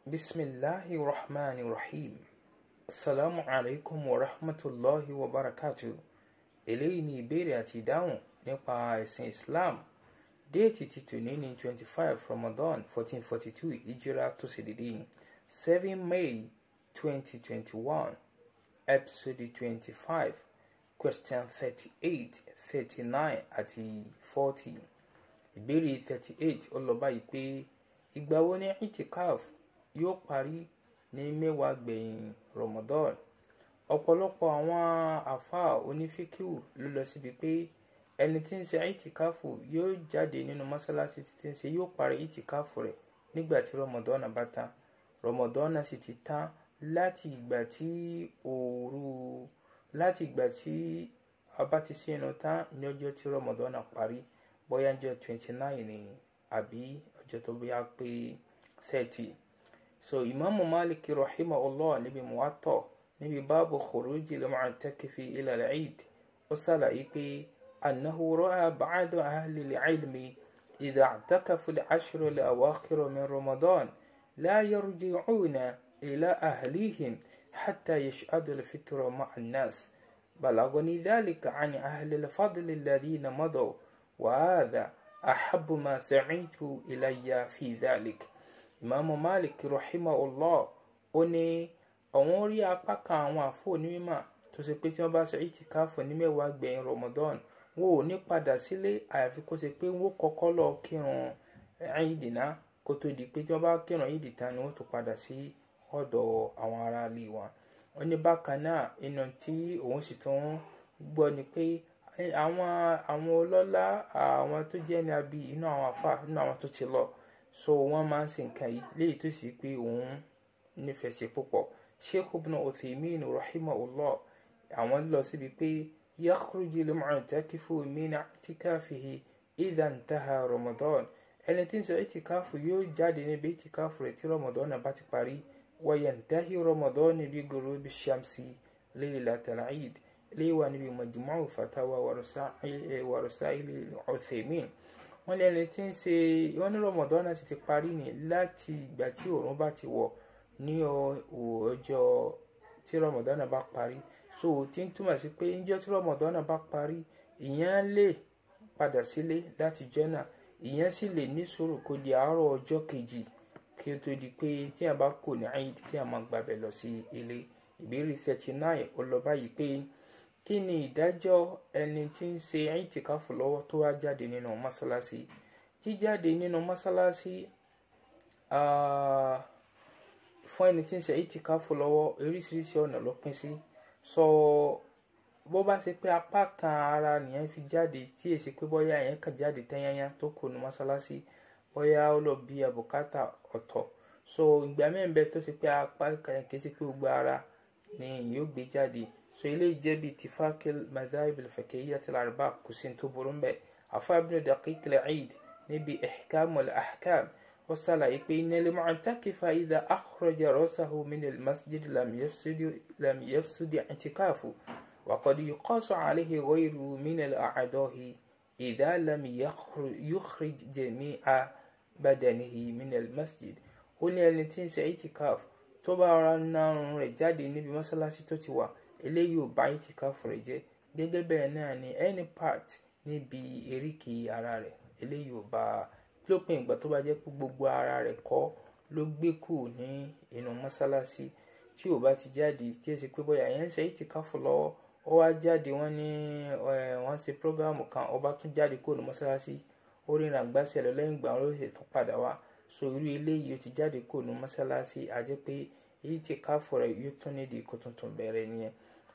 bisimilahi rahman rahim asalaamu alaykum wa rahmatulahi wa barakatu eléyìí ni ìbéèrè àti ìdáhùn nípa ẹ̀sìn islam déètì ti tòní ní twenty five ramadan fourteen forty two ìjírà tó sì dédé seven may twenty twenty one episode twenty five question thirty eight thirty nine àti forty ìbéèrè thirty eight ó lọ báyìí pé ìgbà wo ni itikaf yóò parí ní mẹ́wàá gbẹ̀yìn ramadan ọ̀pọ̀lọpọ̀ àwọn àáfàá onífíkìwù ló lọ síbi pé ẹni tí ń ṣe ìtìkáfù yóò jáde nínú mọ́sálásí tí ń ṣe yóò parí ìtìkáfù rẹ̀ nígbà tí rọmọdọ́nà bá tán rọmọdọ́nà sì ti tán láti ìgbà tí òru láti ìgbà tí a bá ti sínú tán ní ọjọ́ tí rọmọdọ́nà parí bóyá ọjọ́ twenty nine ni àbí ọjọ́ tó bóyá pé thirty so ìmáàmù Málìkì rahimahullah níbi muwatta níbi báàbù khuruji al-mu'takifi ila al-eid ó ṣàlàyé pé annahu ra'a ba'da ahli al-ilmi idha i'takafu al-ashra al-awakhir min ramadan la yarji'una ila ahlihim hatta yashhadu al-fitra ma'a an-nas بلغني ذلك عن أهل الفضل الذين مضوا وهذا أحب ما سمعت إلي في ذلك ìmáàmù malik rahimahullah ó ní àwọn rí apá kan àwọn àfọ onímọ̀ tó ṣe pé tí wọ́n bá ṣe ìtìkáfù ní mẹ́wàá gbẹ̀yìn ramadan wọn ò ní padà sílé àyàfi kó ṣe pé wọ́n kọ́kọ́ lọ kírun ẹ̀yìndínà kó tó di pé tí wọ́n bá kírun ẹ̀yìndì tán ni wọ́n tó padà sí ọ̀dọ̀ àwọn ará ilé wọn. ó ní bákan náà inú tí òun sì tún gbọ́ ni pé àwọn àwọn ọlọ́lá àwọn tó jẹ́ ní abí inú àwọn àfà inú àwọn tó ti lọ so wọ́n máa ń ṣe nǹkan yìí léyìí tó sì pé òun nífẹ̀ẹ́ sí púpọ̀ sheikh ibn uthaymin rahimahullah àwọn lọ síbi pé yakhruju al-mu'takifu min i'tikafihi idha intaha ramadan ẹni tí ń ṣe ìtìkáfù yóò jáde níbi ìtìkáfù rẹ̀ tí ramadan bá ti parí wa yantahi ramadan bi ghurubi shamsi laylatal eid léwà níbi majmu'u fatawa wa rasail uthaymin wọ́n lẹ́ni tí ń ṣe wọ́n ní rọmọdọ́nà sì ti parí ní láti ìgbà tí òòrùn bá ti wọ̀ ní ọjọ́ tí rọmọdọ́nà bá parí so tí ń túmọ̀ sí pé níjọ́ tí rọmọdọ́nà bá parí ìyẹn lè padà sílé láti jọ́nà ìyẹn sì lè ní sùúrù kó di àárọ̀ ọjọ́ kejì kí ó tó di pé tí a bá kò ní Eid kí a máa gbàbẹ̀ lọ sí ilé ìbéèrè thirty nine ó lọ báyìí pé kí ni ìdájọ́ ẹni tí ń ṣe ìtìkáfù lọ́wọ́ tó wá jáde nínú mọ́sálásí jíjáde nínú mọ́sálásí fún ẹni tí ń ṣe ìtìkáfù lọ́wọ́ oríṣiríṣi ọ̀nà ló pín sí sọ bó bá ṣe pé apá kan ara nìyẹn fi jáde tí èsì pé bóyá ẹ̀yẹn kan jáde tẹ́yányá tó kù ní mọ́sálásí bóyá ó lọ bí àbùkátà ọ̀tọ̀ so ìgbà mẹ́rin bẹ tó ṣe pé apá kan kì í ṣe pé gbogbo ara ni yóò gbé jáde so eléyìí jẹ́ bíi tifakil madhahib al-fiqhiyya al-arba kò sí tó burú mbẹ́ afa ibn daqiq al-eid níbi ihkam al-ahkam ó ṣàlàyé pé innal mu'takifa idha akhraja rasahu min al-masjid lam yafsud i'tikafu wa qad yuqasu alayhi ghayruhu min al-a'dahi idha lam yukhrij jami'a badanihi min al-masjid ó ní ẹni tí ń ṣe i'tikaf tó bá ra narun rẹ̀ jáde níbi mọ́sálásí tó ti wà eléyìí ò bá ìtìkáfù rẹ̀ jẹ́ gẹ́gẹ́ bẹ́ẹ̀ náà ni any part níbi eríkèé ara rẹ̀ eléyìí ò bá lópin ìgbà tó bá jẹ́ pé gbogbo ara rẹ̀ kọ́ ló gbé kù ní inú mọ́sálásí tí ò bá ti jáde tí ẹ sì pé bóyá yẹn ń ṣe ìtìkáfù lọ́wọ́ ó wá jáde wọ́n ní wọ́n ṣe prógámù kan ó bá tún jáde kúrò ní mọ́sálásí ó rìnrìn àgbàṣe lọ lẹ́yìn ìgbà wọn ló ṣe tún padà wá so irú eléyìí ó ti jáde kúrò ní mọ́sálásí àjẹ́ pé ìtìkáfù rẹ̀ yóò tún nídìí kó tuntun bẹ̀rẹ̀ nìyẹn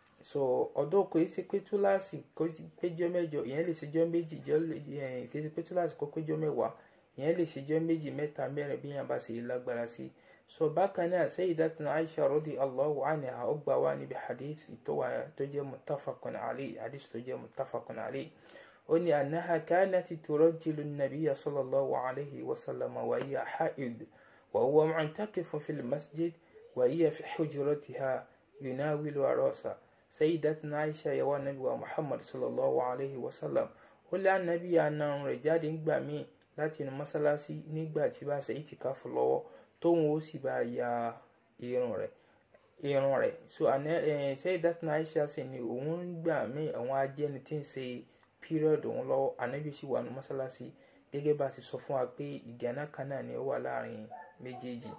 so ọdún kò ṣe pé túláàsì kò sí péjọ mẹ́jọ ìyẹn lè ṣèjọ méjì jọ kò ṣe pé túláàsì kó péjọ mẹ́wàá ìyẹn lè ṣèjọ méjì mẹ́ta mẹ́rin bí yẹn bá ṣe lágbára sí so bákan náà sayyidatuna Aisha radiyallahu anha ó gbà wá níbi hadith tó wà tó jẹ́ muttafaqun alayhi hadith tó jẹ́ muttafaqun alayhi ó ní annaha kanat turajjilu an-nabiyya sallallahu alayhi wa sallam wa hiya ha'id wa huwa mu'takifun fil masjid wa hiya fi hujratiha yunawilu ra'sa sayyidatuna aisha yawa nabi wa muhammad sallallahu alayhi wa sallam ó lé anabi àna rẹ̀ jáde ńgbà míì láti inú mọ́sálásí nígbà tí bá ṣe ìtìkáfù lọ́wọ́ tóun ó sì bá ya irun rẹ̀ irun rẹ̀ so àná ẹ̀ Sayyidatuna Aisha sì ni òun ń gbà mí àwọn ajẹ́ni tí ń ṣe period òun lọ́wọ́ ànábì sì wà ní mọ́sálásí gẹ́gẹ́ bá a ti sọ fún wa pé ìdáná kan náà ni ó wà láàrin méjèèjì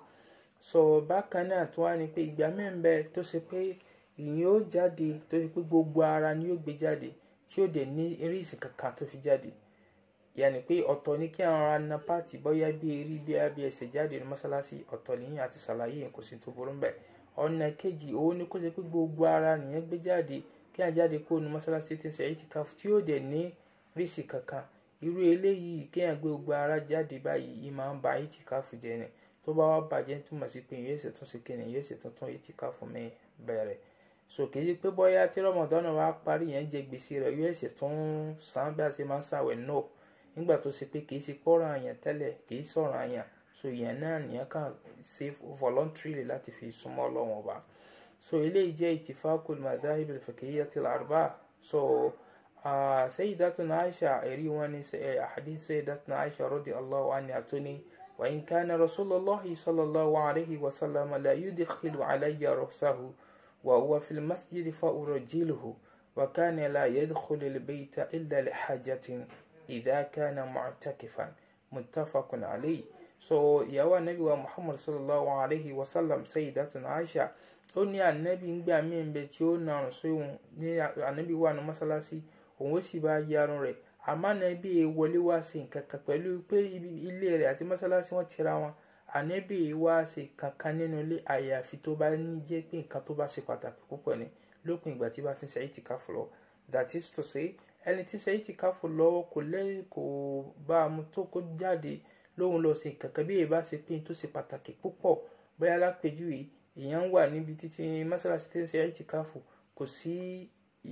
so bákan náà tó wá ní pé ìgbà mẹ́rin bẹ́ẹ̀ tó ṣe pé ìyẹn ó jáde tó ṣe pé gbogbo ara ni ó gbé jáde tí ó dẹ̀ ní rísì kankan tó fi jáde yàní pé ọ̀tọ̀ ní kí àwọn ará pàtì bóyá bí eré bí abẹ́ ẹsẹ̀ jáde ní mọ́sálásí ọ̀tọ̀ nìyẹn àti ṣàlàyé yẹn kò sí tó burú bẹ́ẹ̀ ọ̀nà kejì òun ni kó ṣe pé gbogbo ara nìyẹn gbé jáde kí àwọn jáde kó nu mọ́sálásí tí ń ṣe ìtìkáfù tí ó dẹ̀ ní rísì kankan irú eléyìí kéèyàn gbé gbogbo ara jáde báyìí yìí máa ń ba ìtìkáfù jẹ́ ni tó bá wá bàjẹ́ túmọ̀ sí pé yóò ṣe tún ṣe kíni yóò ṣe tuntun ìtìkáfù mi bẹ̀rẹ̀ so kì í ṣe pé bóyá tí rọmọdọ́nà wa parí yẹn jẹ gbèsè rẹ̀ yóò ṣe tún san bí a ṣe máa ń ṣàwẹ̀ náà nígbà tó ṣe pé kì í ṣe pọ́nrán àyàn tẹ́lẹ̀ kì í sọ̀rọ̀ àyàn so ìyẹn náà nìyẹn kàn ṣe voluntarily láti fi súnmọ́ Ọlọ́run ọba so eléyìí jẹ́ ìtìfákùl madhahib al-fiqhiyyah al-arba'a so uh, sayyidatuna Aisha ẹ̀rí wọn ní hadith sayyidatuna Aisha radiyallahu anha tó ní wa in kana rasulullahi sallallahu alayhi wa sallam la yudkhilu alayya ra'sahu wa huwa fil masjid fa urajjiluhu wa kana la yadkhulu al-bayta illa li hajatin idha kana mu'takifan muttafaqun alayhi so ìyàwó anabi wa muhammad sallallahu alayhi wa sallam sayyidatuna aisha ó ní anabi ń gbà mí bẹ tí ó nàrùn sóhun ní anabi wà ní mọ́sálásí òun ó sì bá yarun rẹ̀ àmọ́ anabi wọlé wá sí nǹkan kan pẹ̀lú pé ilé rẹ̀ àti mọ́sálásí wọ́n tira wọn anabi wá sí kankan nínú ilé àyàfi tó bá ní jẹ́ pé nǹkan tó bá ṣe pàtàkì púpọ̀ ni lópin ìgbà tí bá ti ń ṣe ìtìkáfù lọ that is to say ẹni tí ṣe ìtìkáfù lọ́wọ́ kò lẹ́ kò bá a mú tó kó jáde lóhun lọ sí kankan bí èèbá ṣe pín tó ṣe pàtàkì púpọ̀ bóyá lápèjúwe èèyàn wà níbi títí mọ́sálásí tí ń ṣe ìtìkáfù kò sí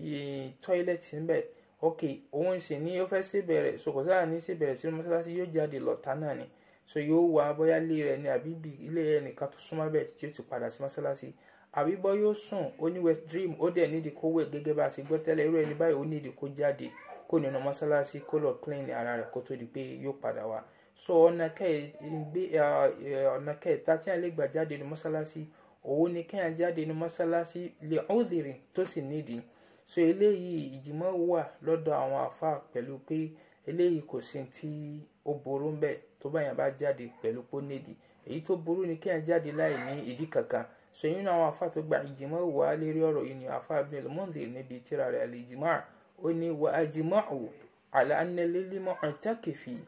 tọ́ílẹ̀tì níbẹ̀ ok òun sì ní ó fẹ́ ṣe bẹ̀rẹ̀ so kò sáà ní ṣe bẹ̀rẹ̀ sínú mọ́sálásí yóò jáde lọ́ta náà ni so yóò wá bóyá ilé rẹ̀ ní àbí ilé rẹ̀ nìkan tó súnmọ́ bẹ̀ tí ó ti padà sí mọ́sálásí àbí bọ́ yóò sùn ó ní wet dream ó dẹ̀ nídìí kó wẹ̀ gẹ́gẹ́ bá a ṣe gbọ́ tẹ́lẹ̀ irú ẹni báyìí ó nídìí kó jáde kó nínú mọ́sálásí kó lọ clean ara rẹ̀ kó tó di pé yóò padà wá so ọ̀nà kẹta tí a lè gbà jáde ní mọ́sálásí òun ni kéèyàn jáde ní mọ́sálásí lè ọ́dìrín tó sì nídìí so eléyìí ìjìmọ̀ wà lọ́dọ̀ àwọn àfa pẹ̀lú pé eléyìí kò sí tí ó burú bẹ́ẹ̀ tó bá yàn bá jáde pẹ̀lú pé ó nídìí èyí tó burú ni kéèyàn jáde láì ní ìdí kankan so nínú àwọn afa tó gba ìjìmọ̀ wà lérí ọ̀rọ̀ yìí ni afa Ibn al-Mundhir níbi tírà rẹ̀ al-Ijma' ó ní wa ajma'u ala anna lil mu'takifi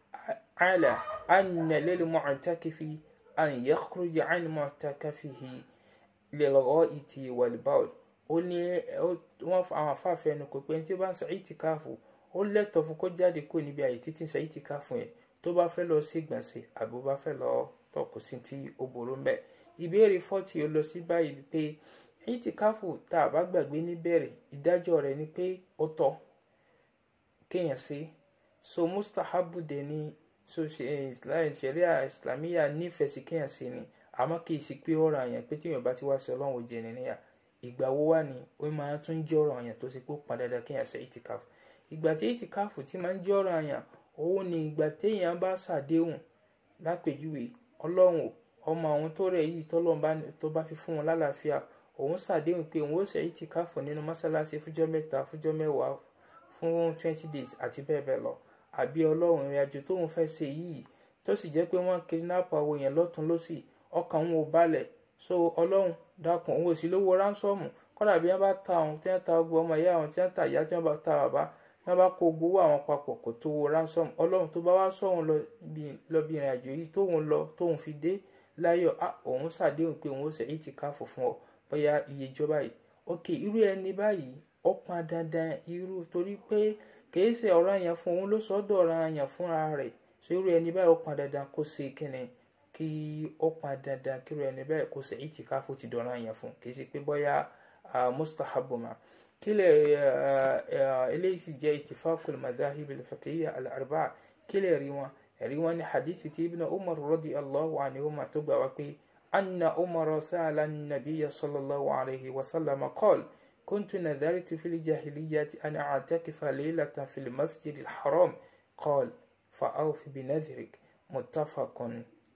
ala anna lil mu'takifi an yakhruja an mu'takafihi lil gha'iti wal bawl ó ní wọ́n àwọn afa fẹnu kò pé tí ó bá ń ṣe ìtìkáfù ó lẹ́tọ̀ọ́ fún kó jáde kó níbi àyè títí ń ṣe ìtìkáfù yẹn tó bá fẹ́ lọ sí ìgbọ̀nsẹ̀ àbí ó bá fẹ́ lọ tọ̀ kò sí tí ó burú ń bẹ̀ ìbéèrè fọ́tì ó lọ sí báyìí pé ìtìkáfù tá a bá gbàgbé níbẹ̀rẹ̀ ìdájọ́ rẹ̀ ni pé ó tọ́ kéèyàn ṣe so mustahabu dẹ̀ ni so ṣẹ̀ríà islamiyà nífẹ̀ẹ́ sí kéèyàn ṣe ni àmọ́ kì í ṣe pé ọ̀rọ̀ àyàn pé tíyàn bá ti wá sí ọlọ́run òjì ẹni níyà ìgbà wo wá ni ó máa tún jẹ́ ọ̀rọ̀ àyàn tó ṣe pé ó pọn dandan kéèyàn ṣe ìtìkáfù ìgbà tí ìtìkáfù ti máa ń jẹ́ ọ̀rọ̀ àyàn òun ni ìgbà téèyàn bá ṣàdéhùn lápèjúwe ọlọ́run ọmọ àwọn tó rẹ̀ yìí tọ́lọ́run tó bá fi fún wọn lálàáfíà òun ṣàdéhùn pé òun ó ṣe ìtìkáfù nínú mọ́sálásí fújọ́ mẹ́ta fújọ́ mẹ́wàá fún twenty days àti bẹ́ẹ̀ bẹ́ẹ̀ lọ àbí ọlọ́run ìrìn àjò tóun fẹ́ ṣe yìí tó sì jẹ́ pé wọ́n kidnap àwọn èèyàn lọ́tún lọ́sì ọkàn òun ò balẹ̀ so ọlọ́run dákun òun ò sí lówó ránsọ́ọ̀mù kọ́dà bí wọ́n bá ta àwọn tí wọ́n ta ọgbọ́n ọmọ ìyá àwọn tí wọ́n ta ìyá tí wọ́n bá ta bàbá wọ́n bá kó gbowó àwọn papọ̀ kò tó wo ransom ọlọ́run tó bá wá sọ̀hún lọ bí ìrìn àjò yìí tóun lọ tóun fi dé láyọ̀ á òun ṣàdéhùn pé òun ó ṣe ìtìkáfù fún ọ bóyá iye ìjọba yìí ok irú ẹni báyìí ó pọn dandan irú torí pé kìí ṣe ọ̀rọ̀ yẹn fún òun ló sọ́dọ̀ ọ̀rọ̀ yẹn fúnra rẹ̀ so irú ẹni báyìí ó pọn dandan kó ṣe kíni kí ó pọn dandan kí irú ẹni báyìí kó ṣe ìtìkáfù ti dọ̀rọ̀ yẹn fún kìí ṣe pé bóyá mustahabuma kílẹ̀ eléyìí sì jẹ́ ìtìfákùl madahib al-fiqhiyya al-arba'a kílẹ̀ rí wọn rí wọn ní hadithi tí ibn umar radiyallahu anhuma tó gbà wá pé anna umar sa'ala an-nabiyya sallallahu alayhi wa sallam qala كنت نذرت في الجاهلية أن أعتكف ليلة في المسجد الحرام قال فأوف بنذرك متفق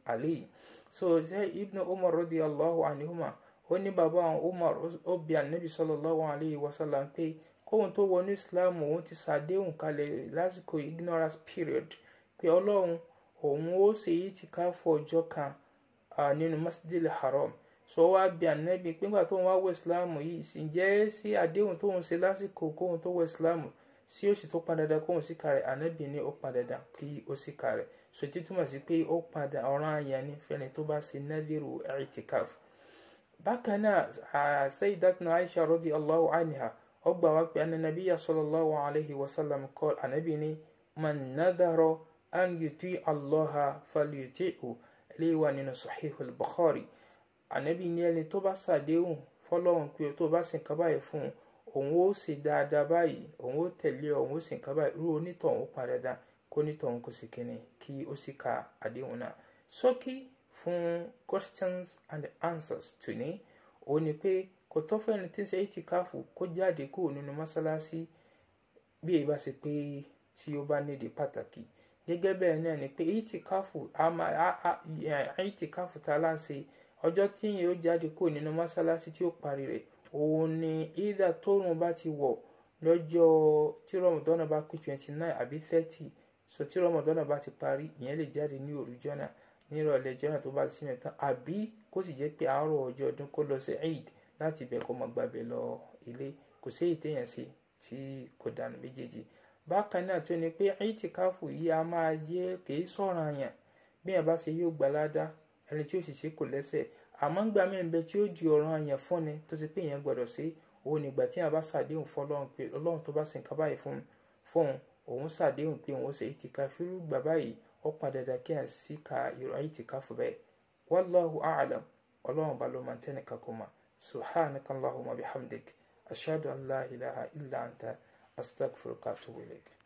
alayhi so ṣe ibn umar radiyallahu anhuma ó ní bàbá àwọn umar ó bi anabi sallallahu alayhi wa sallam pé kóhun tó wọnú islam òun ti ṣàdéhùn kalẹ̀ lásìkò ignorance period pé ọlọ́run òun ó ṣe yìí ti ká fún ọjọ́ kan nínú masjidil haram so wá bi anabi pé nígbà tóun wá wọ islam yìí ǹjẹ́ sí àdéhùn tóun ṣe lásìkò kóhun tó wọ islam sí òsì tó padà dá kóhun sí kárẹ̀ anabi ní ó padà dá kí ó sì kárẹ̀ so tí túmọ̀ sí pé ó padà ọ̀ràn àyàn ní fẹ́ni tó bá ṣe nadhiru i'tikaf bákan náà sayyidatuna aisha radiyallahu anha ó gbà wá pé ananabiya sallallahu alayhi wa sallam qala anabi ní man nadhara an yuti allaha falyuti'hu eléyìí wà nínú sahihul bukhari anabi ní ẹni tó bá ṣàdéhùn fọlọ́run pé tó bá sì ń kaba yìí fún un òun ó ṣe dáadáa báyìí òun ó tẹ̀lé òun ó sì ń kaba yìí irú onítọ̀hún ó padà dá kó onítọ̀hún kò sì kíni kí ó sì ka àdéhùn náà ṣókí fún questions and answers tòní òun ni pé kò tọ́ fẹ́ni tí ń ṣe ìtìkáfù kó jáde kúrò nínú mọ́ṣáláṣí bí èyí bá ṣe pé tí ó bá nídìí pàtàkì gẹ́gẹ́ bẹ́ẹ̀ náà ni pé ìtìkáfù ìtìkáfù tá a lá ń ṣe ọjọ́ tí yìí ó jáde kúrò nínú mọ́ṣáláṣí tí ó parí rẹ̀ òun ni ìdá tóòrùn bá ti wọ̀ lọ́jọ́ tí rọmọdọ́nà bá pé twenty nine àbí thirty so tí rọmọdọ́nà bá ti parí ìyẹn lè jáde ní òru jọ́nà ní ìrọ̀lẹ́ jọ́nà tó bá ti sinmi tán àbí kó sì jẹ́ pé àárọ̀ ọjọ́ ọdún kó lọ sí eid láti ibẹ̀ kó mọ gbàbẹ̀ lọ ilé kò sí èyí téèyàn ṣe tí kò dànù méjèèjì bákan náà tó ni pé ìtìkáfù yìí a máa yẹ kìí sọ̀ràn àyàn bí yẹn bá ṣe yóò gbà ládàá ẹni tí ó sì ṣe kò lẹ́sẹ̀ àmọ́ ń gbà mẹ́rin bẹ tí ó di ọ̀ràn àyàn fún ni tó ṣe pé èèyàn gbọ́dọ̀ ṣe òun nígbà tí yẹn bá ṣàdéhùn fún ọlọ́run pé ọlọ́run tó bá ṣe nǹkan báyìí fún fóun òun ṣàdéhùn pé òun ṣe ìtìkáfù irú gbà báyìí ó padà dà kí yẹn sì ka ìrọ̀ ìtìkáfù bẹ́ẹ̀ wallahu a'lam ọlọ́run bá ló máa ń tẹ́nìkan kó máa سبحانك اللهم وبحمدك أشهد أن لا إله إلا أنت أستغفرك وأتوب إليك